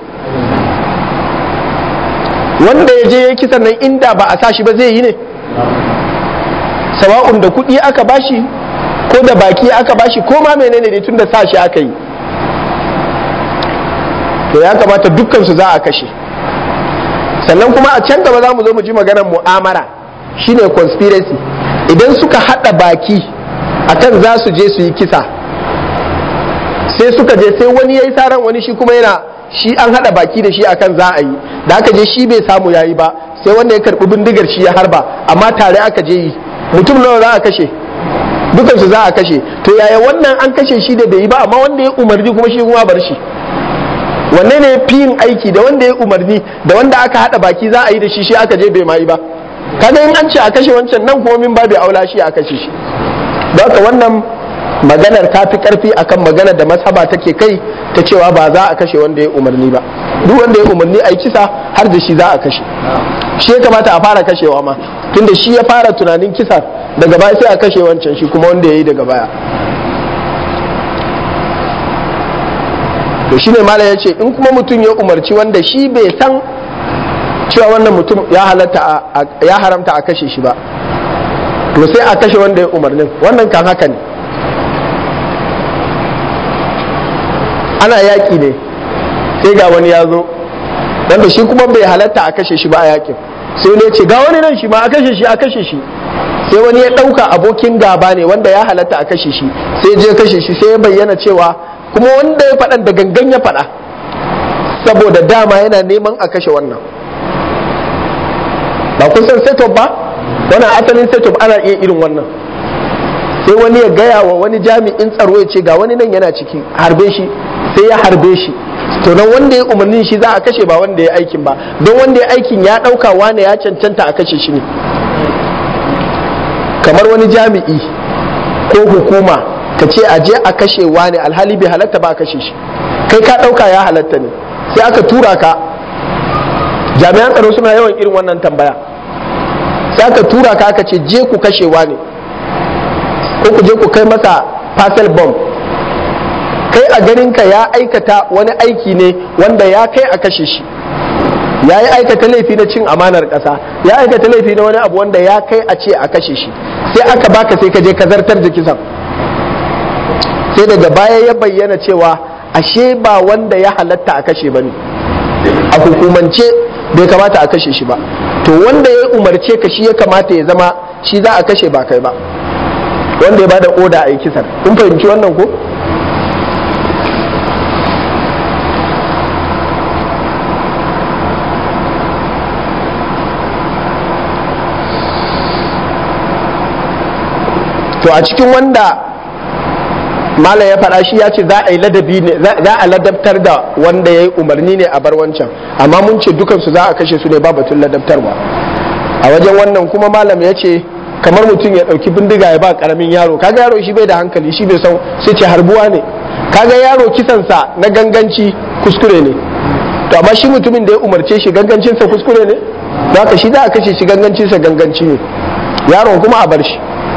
wanda ya je ya yi kisan nan inda ba a sa shi ba zai yi ne sawa'un da kuɗi aka bashi ko da baki aka bashi ko ma menene ne tun da sa shi aka yi to ya kamata dukkan su za a kashe sannan kuma a can gaba za mu zo mu ji maganar mu'amara shine conspiracy idan suka hada baki akan za su je su yi kisa sai suka je sai wani ya yi saran wani shi kuma yana shi an hada baki da shi akan za a yi da aka je shi bai samu yayi ba sai wanda ya karbi bindigar shi ya harba amma tare aka je yi mutum nawa za a kashe dukansu za a kashe to yaya wannan an kashe shi da bai yi ba amma wanda ya umarni kuma shi kuma bar shi wanne ne fi yin aiki da wanda ya umarni da wanda aka hada baki za a yi da shi shi aka je bai ma yi ba kaga in an ce a kashe wancan nan kuma min babu aula shi a kashe shi don haka wannan maganar ta fi karfi akan maganar da masaba take kai ta cewa ba za a kashe wanda ya umarni ba duk wanda ya umarni a yi kisa har da shi za a kashe shi ya kamata a fara kashewa ma tunda shi ya fara tunanin kisa daga baya sai a kashe wancan shi kuma wanda ya yi daga baya to shine malam ya ce in kuma mutum ya umarci wanda shi bai san cewa wannan mutum ya halatta ya haramta a kashe shi ba to sai a kashe wanda ya umarnin wannan kan haka ne ana yaƙi ne sai ga wani ya zo wanda shi kuma bai halatta a kashe shi ba a yaƙin sai ne ce ga wani nan shi ma a kashe shi a kashe shi sai wani ya ɗauka abokin gaba ne wanda ya halatta a kashe shi sai je kashe shi sai ya bayyana cewa kuma wanda ya faɗan da gangan ya faɗa saboda dama yana neman a kashe wannan ba kun san setup ba wannan asalin setup ana iya irin wannan sai wani ya gaya wa wani jami'in tsaro ya ce ga wani nan yana ciki harbe shi sai ya harbe shi to nan wanda ya umarnin shi za a kashe ba wanda ya aikin ba don wanda ya aikin ya ɗauka wane ya cancanta a kashe shi ne kamar wani jami'i ko hukuma ka ce a je a kashe wani alhali bai halatta ba a kashe shi kai ka ɗauka ya halatta ne sai aka tura ka jami'an tsaro suna yawan irin wannan tambaya sai aka tura ka aka ce je ku kashe wani ko ku je ku kai masa parcel bomb kai a ganinka ya aikata wani aiki ne wanda ya kai a kashe shi ya yi aikata laifi na cin amanar ƙasa ya aikata laifi na wani abu wanda ya kai a ce a kashe shi sai aka baka sai ka je ka zartar da kisan sai daga baya ya bayyana cewa ashe ba wanda ya halatta a kashe ba ne a hukumance bai kamata a kashe shi ba to wanda ya umarce ka shi ya kamata ya zama shi za a kashe ba kai ba wanda ya bada oda a yi kisan kun fahimci wannan ko to a cikin wanda malam ya faɗa shi ya ce za a yi ladabi ne za a ladabtar da wanda ya yi umarni ne a bar wancan amma mun ce dukansu za a kashe su ne ba batun ladabtarwa a wajen wannan kuma malam ya ce kamar mutum ya ɗauki bindiga ya ba ƙaramin yaro kaga yaro shi bai da hankali shi bai san sai ce harbuwa ne kaga yaro kisansa na ganganci kuskure ne to amma shi mutumin da ya umarce shi gangancinsa kuskure ne haka shi za a kashe shi gangancinsa ganganci ne yaron kuma a bar shi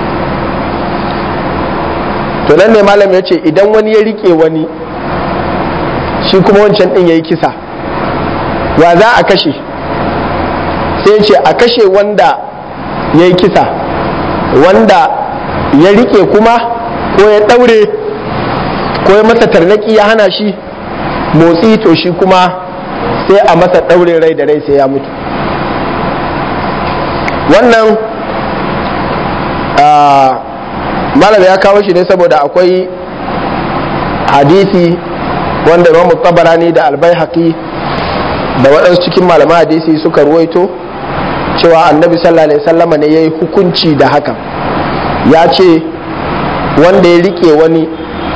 to nan ne malam ya ce idan wani ya rike wani shi kuma wancan din ya yi kisa wa za a kashe sai ya ce a kashe wanda ya yi kisa wanda ya rike kuma ko ya ɗaure ko ya masa tarnaki ya hana shi motsi to shi kuma sai a masa ɗaure rai da rai sai ya mutu wannan malam ya kawo shi ne saboda akwai hadisi wanda imamu tabarani da albayhaqi da waɗansu cikin malaman hadisi suka ruwaito cewa annabi sallallahu alaihi wasallama ne ya yi hukunci da hakan ya ce wanda ya rike wani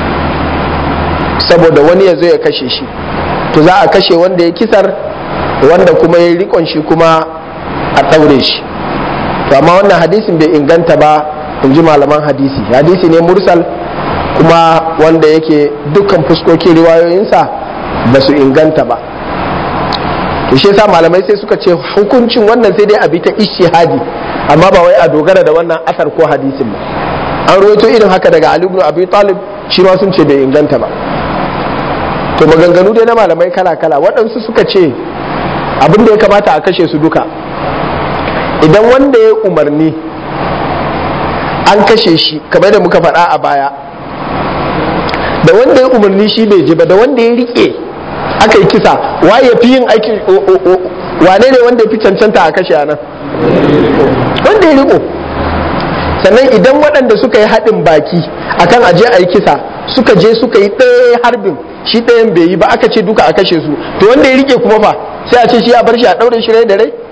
saboda wani ya zo ya kashe shi to za a kashe wanda ya kisar wanda kuma ya yi rikon shi kuma a ɗaure shi to amma wannan hadisin bai inganta ba in ji malaman hadisi hadisi ne mursal kuma wanda yake dukkan fuskokin riwayoyinsa ba su inganta ba to shi yasa malamai sai suka ce hukuncin wannan sai dai a bi ta ishihadi amma ba wai a dogara da wannan asar ko hadisin ba an rawaito irin haka daga Ali ibn Abi Talib shi ma sun ce bai inganta ba to maganganu dai na malamai kala kala waɗansu suka ce abin da ya kamata a kashe su duka idan wanda ya umarni an kashe shi kamar da muka faɗa a baya da wanda ya umarni shi bai je ba da wanda ya rike aka yi kisa waye ya fi yin aiki wane ne wanda ya fi cancanta a kashe nan wanda ya riko sannan idan waɗanda suka yi haɗin baki akan aje a yi kisa suka je suka yi ɗaya harbin shi ɗayan bai yi ba aka ce duka a kashe su to wanda ya rike kuma fa sai a ce shi a bar shi a ɗaure shi rai da rai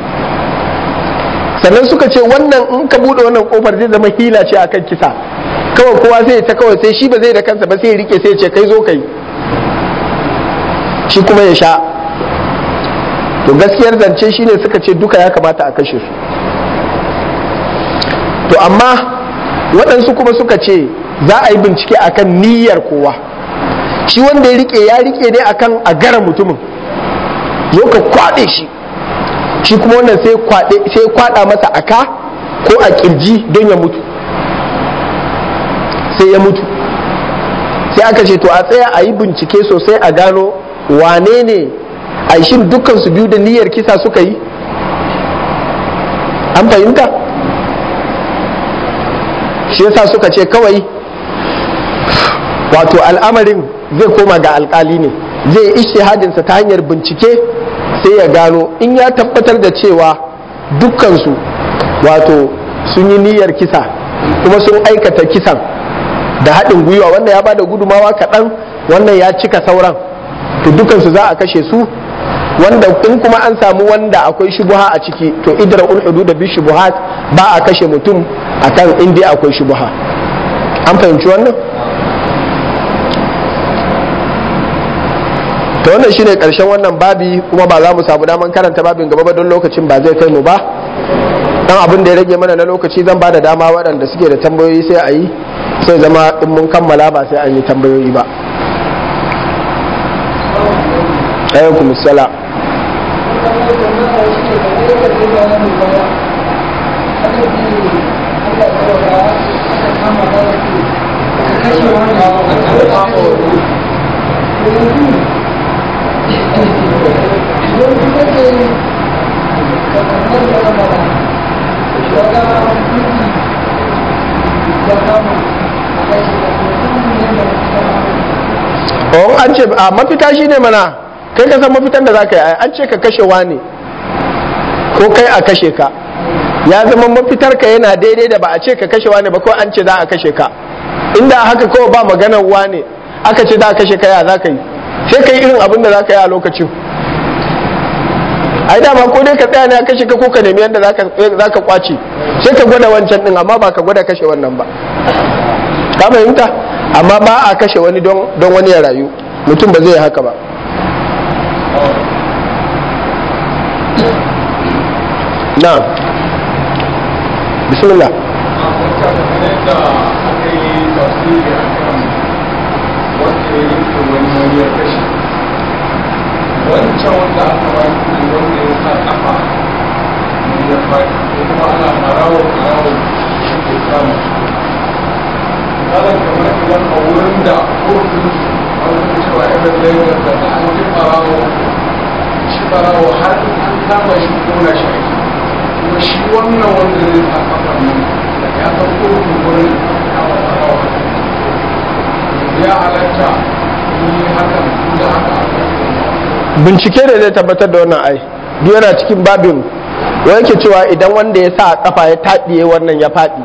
sannan suka ce wannan in ka bude wannan kofar zai zama hila ce akan kisa kawai kowa sai ta kawai sai shi ba zai da kansa ba sai ya rike sai ya ce kai zo kai shi kuma ya sha to gaskiyar zance shine suka ce duka ya kamata a kashe su to amma waɗansu kuma suka ce za a yi bincike akan niyyar kowa shi wanda ya rike ya rike ne akan a gara mutumin zo ka kwaɗe shi shi kuma wannan sai kwada masa aka ko a kirji don ya mutu sai ya mutu sai aka ce to a tsaya a yi bincike sosai a gano wane ne a shin dukkan su biyu da niyyar kisa suka yi an fahimta shi yasa suka ce kawai wato al'amarin zai koma ga alkali ne zai ishtihadinsa ta hanyar bincike sai ya gano in ya tabbatar da cewa dukkansu wato sun yi niyyar kisa kuma sun aikata kisan da haɗin gwiwa wanda ya bada gudumawa kaɗan wannan ya cika sauran to dukansu za a kashe su wanda in kuma an samu wanda akwai shubuha a ciki to idra ul da bi shubuhat ba a kashe mutum akan inda akwai shubuha an fahimci wannan to wannan shine karshen wannan babi kuma ba za mu samu daman karanta babin gaba ba don lokacin ba zai kai mu ba dan abin da ya rage mana na lokaci zan ba da dama waɗanda suke da tambayoyi sai a yi sai zama in mun kammala ba sai an yi tambayoyi ba alaikum salam Oh, an ce a mafita shi ne mana kai ka san mafitan da za ka yi an ce ka kashe wani ko kai a kashe ka ya zama mafitar ka yana daidai da ba a ce ka kashe wani ba ko an ce za a kashe ka inda haka kawai ba maganar wane aka ce za a kashe ka ya za ka yi sai ka yi irin abin da za ka yi a lokacin ai dama ko dai ka tsaya ne a kashe ka ko ka nemi yadda za ka kwace sai ka gwada wancan din amma ba ka gwada kashe wannan ba ka fahimta amma ba a kashe wani don wani ya rayu mutum ba zai yi haka ba na bismillah wancan wanda aka wani wanda ya sa kafa ya faɗi ko kuma ana farawo farawo shi ke samu kalan kamar idan a wurin da kotun wanda cewa irin lagos da ta an ji farawo shi farawo har an kama shi kona shi ake kuma shi wannan wanda zai sa kafar nan da ya san kotun wurin kama farawo ya halatta yi hakan da haka a bincike ne zai tabbatar da wannan ai duk yana cikin babin wa yake cewa idan wanda ya sa kafa ya taɗiye wannan ya faɗi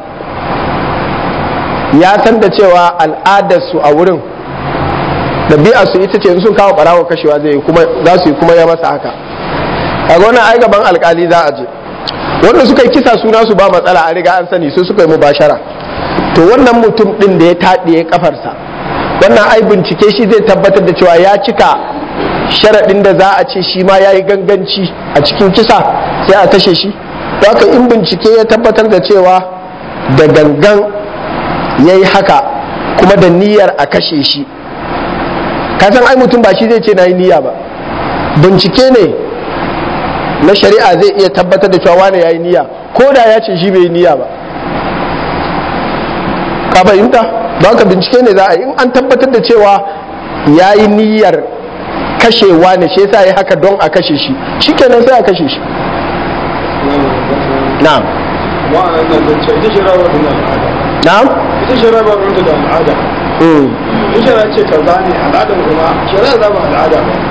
ya san da cewa al'adarsu a wurin ɗabi'a su ita ce in sun kawo ɓarawo kashewa zai yi kuma za su yi kuma ya masa haka a wannan ai gaban alkali za a je wanda suka yi kisa suna su ba matsala a riga an sani su suka yi mubashara to wannan mutum ɗin da ya taɗiye kafarsa wannan ai bincike shi zai tabbatar da cewa ya cika sharaɗin da za a ce shi ma ya yi ganganci a cikin kisa sai a kashe shi haka in bincike ya tabbatar da cewa da gangan ya yi haka kuma da niyyar a kashe shi kasan ai mutum ba shi zai ce na yi niyya ba bincike ne na shari'a zai iya tabbatar da cewa wane ya yi niyya ko da ya ce shi bai yi niyya ba ka fahimta ba ka bincike ne za a yi in an tabbatar da cewa ya yi niyyar kashewa ne shi yasa ya haka don a kashe shi shikenan sai a kashe shi na'am wa'annan nan zance ita ce rawar da al'ada na'am ita ce rawar da da al'ada mm. in shara ce kaza ne al'adar kuma shara za ba al'ada ba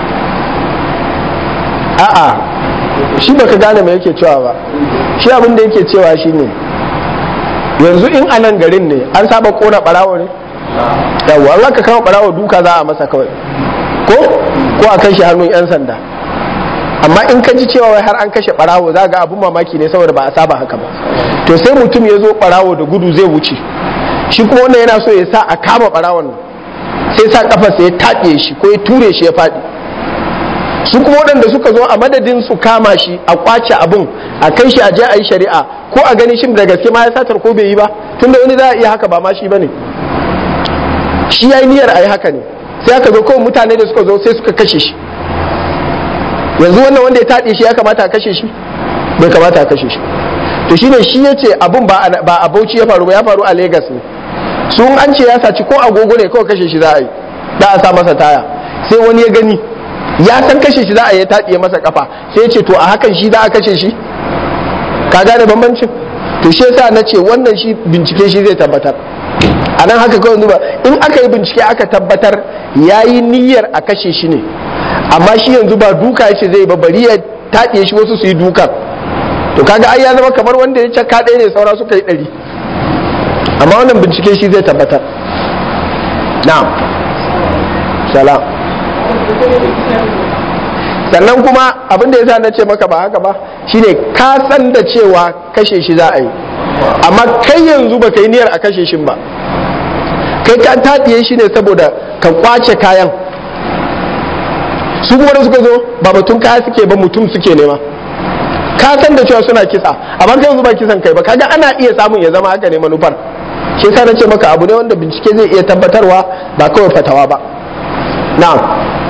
a'a shi baka gane me yake cewa ba shi abin da yake cewa shine yanzu in a nan garin ne an saba kona barawo ne yawwa an aka kama barawo duka za a masa kawai ko ko a kai shi hannun yan sanda amma in ka ji cewa wai har an kashe barawo za ga abun mamaki ne saboda ba a saba haka ba to sai mutum ya zo barawo da gudu zai wuce shi kuma wannan yana so ya sa a kama barawon nan sai sa kafarsa ya taɗe shi ko ya ture shi ya faɗi su kuma waɗanda suka zo a madadin su kama shi a kwace abun a kai shi a je a yi shari'a ko a gani shin da gaske ma ya satar ko bai yi ba tunda wani za a iya haka ba ma shi bane shi ya yi niyyar a yi haka ne sai aka zo kawai mutane da suka zo sai suka kashe shi yanzu wannan wanda ya taɗe shi ya kamata a kashe shi bai kamata a kashe shi to shine shi ya ce abun ba a bauchi ya faru ba ya faru a Legas ne sun an ce ya saci ko agogo ne kawai kashe shi za a yi da a sa masa taya sai wani ya gani ya san kashe shi za a yi taɗiye masa kafa sai ya ce to a hakan shi za a kashe shi ka gane bambancin to shi yasa na ce wannan shi bincike shi zai tabbatar a nan haka kawai zuba in aka yi bincike aka tabbatar ya yi niyyar a kashe shi ne amma shi yanzu ba duka ya ce zai ba bari ya taɗiye shi wasu su yi dukan to kaga ai ya zama kamar wanda ya caka ɗaya ne saura suka yi ɗari amma wannan bincike shi zai tabbatar na'am salam sannan kuma abin da ya sa na ce maka ba haka ba shine ka san da cewa kashe shi za a yi amma kai yanzu ba ka yi niyyar a kashe shi ba kai ka taɗiye shi ne saboda ka kwace kayan su kuma da suka zo ba batun kaya suke ba mutum suke nema ka san da cewa suna kisa amma kai yanzu ba kisan kai ba kaga ana iya samun ya zama haka ne manufar shi yasa nace maka abu ne wanda bincike zai iya tabbatarwa ba kawai fatawa ba na'am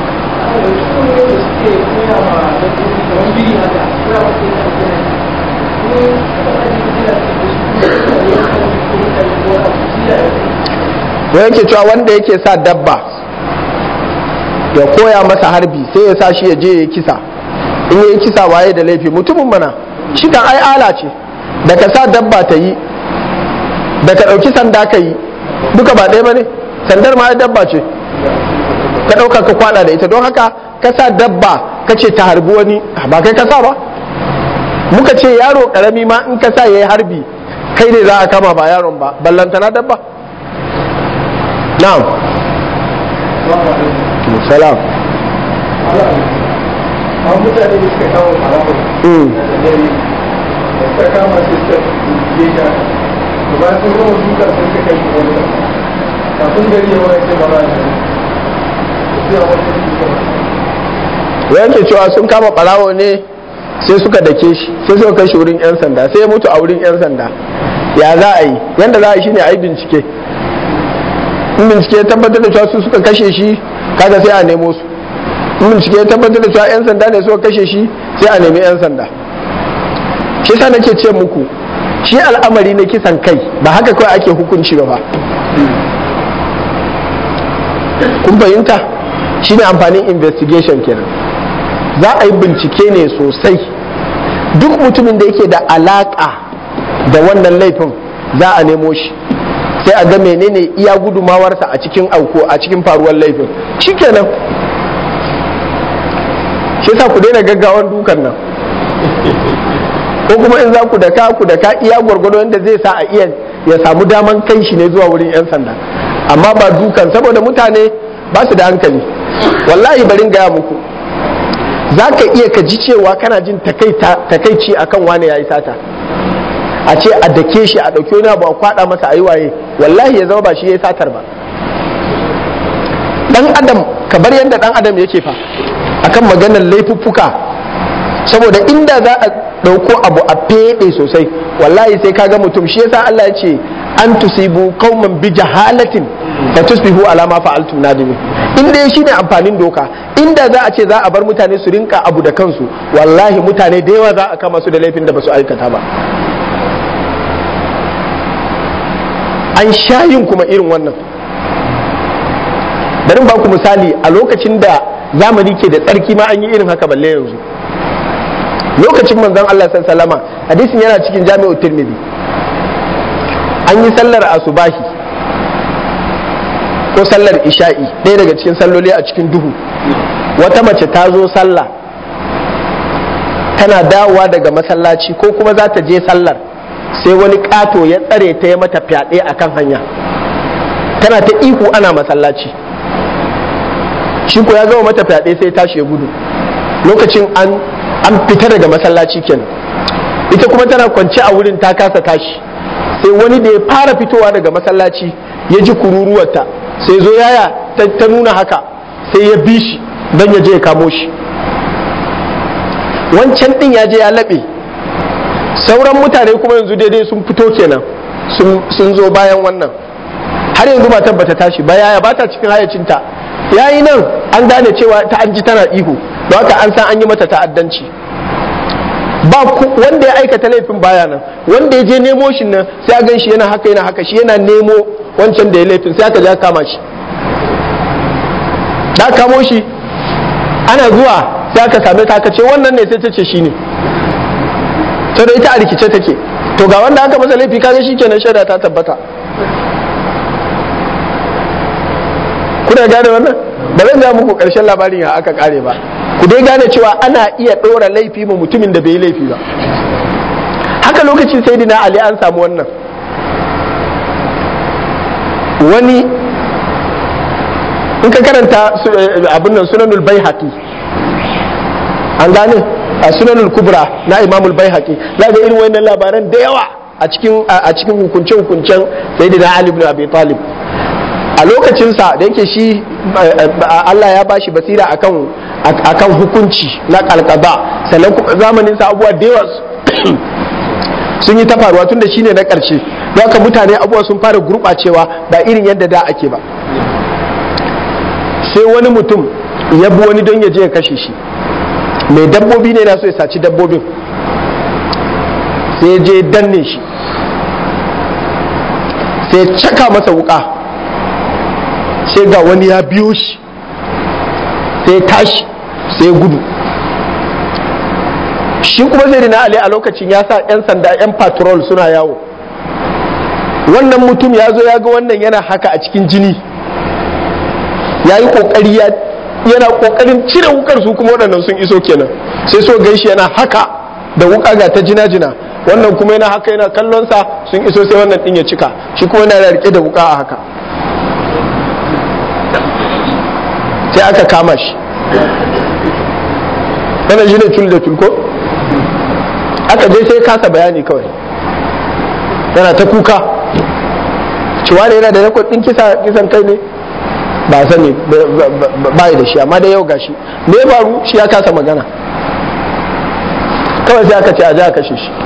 da yake cewa wanda yake sa dabba ya koya masa harbi sai ya sa shi ya je ya kisa in ya kisa waye da laifi mutumin mana shi kan ai ala ce da ka sa dabba ta yi da ka ɗauki sanda ka yi duka ba ɗaya ba ne sandar ma ai dabba ce ka ɗauka ka kwada da ita don haka ka sa dabba ka ce ta harbi wani ba kai ka sa ba muka ce yaro karami ma in ka sa ya yi harbi kai ne za a kama ba yaron ba ballantana dabba na'am salam a mutane da suka kawo haramun Mm. da dare da suka kama su suka je ka da ba sun gama duka sun suka kai shi wani kafin gari ya wani ce ba za a yi sai a wani duka yanke cewa sun kama ɓarawo ne sai suka dake shi sai suka kai shi wurin 'yan sanda sai ya mutu a wurin 'yan sanda ya za a yi yadda za a yi shine a yi bincike in bincike ya tabbatar da cewa su suka kashe shi kaga sai a nemo su in bincike ya tabbatar da cewa 'yan sanda ne suka kashe shi sai a nemi 'yan sanda shi sa nake ce muku shi al'amari na kisan kai ba haka kawai ake hukunci ba fa kun fahimta shine amfanin investigation kenan za a yi bincike ne sosai duk mutumin da yake da alaka da wannan laifin za a nemo shi sai a ga menene iya gudumawarsa a cikin auko a cikin faruwar laifin shikenan shi yasa ku daina gaggawan dukan nan ko kuma in za ku daka ku daka iya gwargwado yadda zai sa a iya ya samu daman kai shi ne zuwa wurin 'yan sanda amma ba dukan saboda mutane ba su da hankali wallahi barin gaya muku za ka iya ka ji cewa kana jin takaici akan wane ya yi sata a ce a dake shi a ɗauki wani abu a kwaɗa masa a yi waye wallahi ya zama ba shi ya yi satar ba ɗan adam kamar yadda ɗan adam yake fa akan maganar laifuffuka saboda inda za a ɗauko abu a feɗe sosai wallahi sai kaga mutum shi yasa Allah ya ce an tusibu qauman bi jahalatin fa tusbihu ala ma fa'altum nadimin in dai shine amfanin doka inda za a ce za a bar mutane su rinka abu da kansu wallahi mutane da yawa za a kama su da laifin da ba su aikata ba an sha yin kuma irin wannan bari ba ku misali a lokacin da zamani ke da tsarki ma an yi irin haka balle yanzu lokacin manzon Allah sallama hadisin yana cikin jami'u tirmidhi an yi sallar asubahi ko sallar isha'i ɗaya daga cikin salloli a cikin duhu wata mace ta zo sallah tana dawowa daga masallaci ko kuma za ta je sallar sai wani ƙato ya tsare ta ya mata fyaɗe a kan hanya tana ta ihu ana masallaci shi ko ya gama mata fyaɗe sai tashi ya gudu lokacin an an fita daga masallaci kenan ita kuma tana kwance a wurin ta kasa tashi sai wani da ya fara fitowa daga masallaci ya ji kururuwarta sai zo yaya ta nuna haka sai ya bi shi don ya je ya kamo shi wancan din ya je ya laɓe sauran mutane kuma yanzu daidai sun fito kenan sun zo bayan wannan har yanzu ba tabbata tashi ba yaya ba ta cikin hayacinta yayi nan an gane cewa ta an ji tana ihu don haka an san an yi mata ta'addanci ba wanda ya aikata laifin baya nan wanda ya je nemo shi nan sai a gan shi yana haka yana haka shi yana nemo wancan da ya laifin sai aka ja kama shi da kamo shi ana zuwa sai aka same ta aka ce wannan ne sai ta ce shi ne to da ita a rikice take to ga wanda aka masa laifi kaga shi kenan shaida ta tabbata kuna gane wannan ba zan ja muku karshen labarin ya aka kare ba ku dai gane cewa ana iya ɗora laifi ma mutumin da bai yi laifi ba haka lokacin sai dina ali an samu wannan wani in ka karanta abin nan sunanul bai an gane a sunanul kubra na imamul bai za ga irin wannan labaran da yawa a cikin hukunce-hukuncen sayyidina ali ibn abi talib a lokacinsa da yake shi Allah ya bashi basira akan akan hukunci na kalkaba sannan kuma zamanin sa abubuwa da yawa sun yi ta faruwa tun da shine na ƙarshe haka mutane abubuwa sun fara gurɓacewa ba irin yadda da ake ba sai wani mutum ya bi wani don ya je ya kashe shi mai dabbobi ne na so ya saci dabbobin sai je danne shi sai caka masa wuka sai ga wani ya biyo shi sai tashi sai gudu shi kuma zai na ali a lokacin ya sa 'yan sanda 'yan patrol suna yawo wannan mutum ya zo ya ga wannan yana haka a cikin jini ya yi kokari yana kokarin cire wukar su kuma waɗannan sun iso kenan sai so ganshi yana haka da wuka ga ta jina-jina wannan kuma yana haka yana kallon sa sun iso sai wannan din ya cika shi kuma yana rike da wuka a haka sai aka kama shi wannan shi ne tul da tulko aka je sai kasa bayani kawai yana ta kuka cewa ne yana da rekod din kisan kai ne ba sani ba da shi amma da yau gashi me ya faru shi ya kasa magana kawai sai aka ce a ji a kashe shi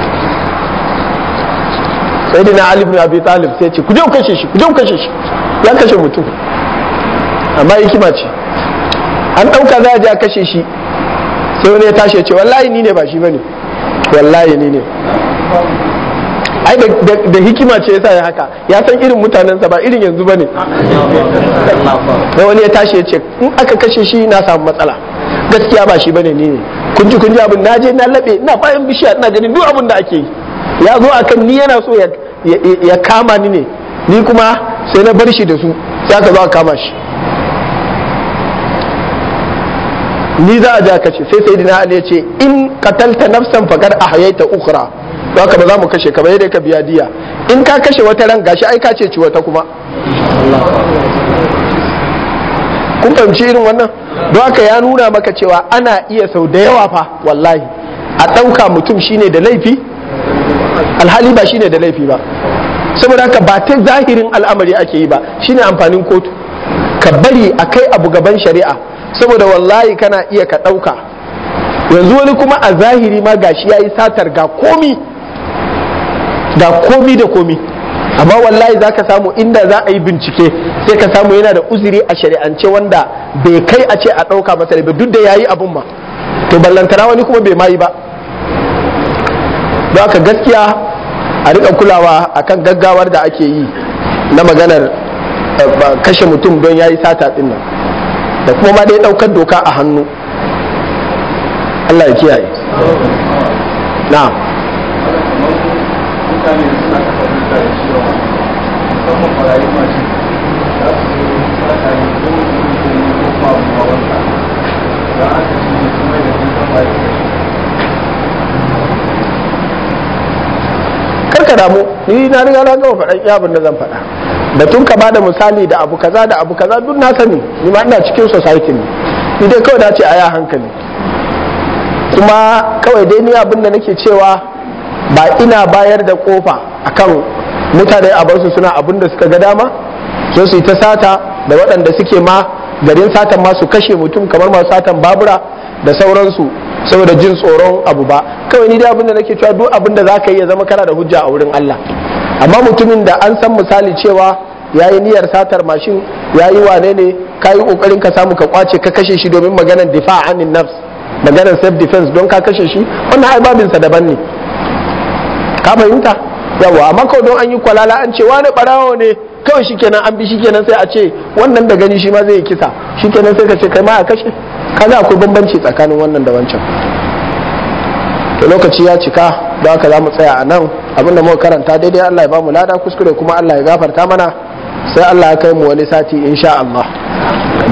sai dina Ali ibn Abi Talib sai ce ku je ku kashe shi ku je ku kashe shi ya kashe mutum amma hikima ce an ɗauka za a je a kashe shi sai wani ya tashi ya ce wallahi ni ne ba shi bane wallahi ni ne ai da hikima ce yasa ya haka ya san irin mutanensa ba irin yanzu bane sai wani ya tashi ya ce in aka kashe shi na samu matsala gaskiya ba shi bane ni ne kun ji kun ji abin naje na labe ina bayan bishiya ina ganin duk abin da ake yi ya zo akan ni yana so ya kama ni ne ni kuma sai na bar shi da su sai aka zo a kama shi ni za a ja kashe sai sai dina ali ya ce in katalta nafsan fakar ahyaita ukhra don haka ba za mu kashe ka ba yadda ka biya diya in ka kashe wata ran gashi ai ka ce ci wata kuma kun fahimci irin wannan don haka ya nuna maka cewa ana iya sau da yawa fa wallahi a ɗauka mutum shine da laifi alhali ba shine da laifi ba saboda haka ba ta zahirin al'amari ake yi ba shine amfanin kotu ka bari a kai abu gaban shari'a saboda wallahi kana iya ka ɗauka yanzu wani kuma a zahiri ma gashi ya yi satar ga komi ga komi da komi amma wallahi za ka samu inda za a yi bincike sai ka samu yana da uzuri a shari'ance wanda bai kai a ce a ɗauka masa ba duk da ya yi abun ma to ballantana wani kuma bai ma yi ba don haka gaskiya a rika kulawa akan gaggawar da ake yi na maganar kashe mutum don ya yi sata ɗin nan da kuma ma dai ɗaukar doka a hannu Allah ya kiyaye na'am mutane suna kafa hujja da cewa musamman barayi mace za su zo sata ne ko mutum ne ko kuma abu ma wanda za a kashe ne kuma da sun kafa ya kashe karka damu ni na riga na gama faɗan iya abin da zan faɗa batun ka bada misali da abu kaza da abu kaza duk na sani ni ma ina cikin society ne ni dai kawai na ce a ya hankali kuma kawai dai ni abin da nake cewa ba ina bayar da kofa akan mutane a bar su suna abin da suka ga dama so su yi ta sata da waɗanda suke ma garin satan ma su kashe mutum kamar masu satan babura da sauransu saboda jin tsoron abu ba kawai ni dai abin da nake cewa duk abin da zaka yi ya zama kana da hujja a wurin Allah amma mutumin da an san misali cewa ya yi niyyar satar mashin ya yi wane ne ka yi kokarin ka samu ka kwace ka kashe shi domin maganar difa anin nafs maganar self defense don ka kashe shi wannan ai babinsa daban ne ka fahimta yawa amma kawai don an yi kwalala an ce wani barawo ne kawai shikenan an bi shikenan sai a ce wannan da gani shi ma zai yi kisa shikenan sai ka ce kai ma a kashe kaga akwai bambanci tsakanin wannan da wancan to lokaci ya cika don haka za mu tsaya a nan abinda muka karanta daidai Allah ya ba mu lada kuskure kuma Allah ya gafarta mana sai Allah ya kai mu wani sati insha Allah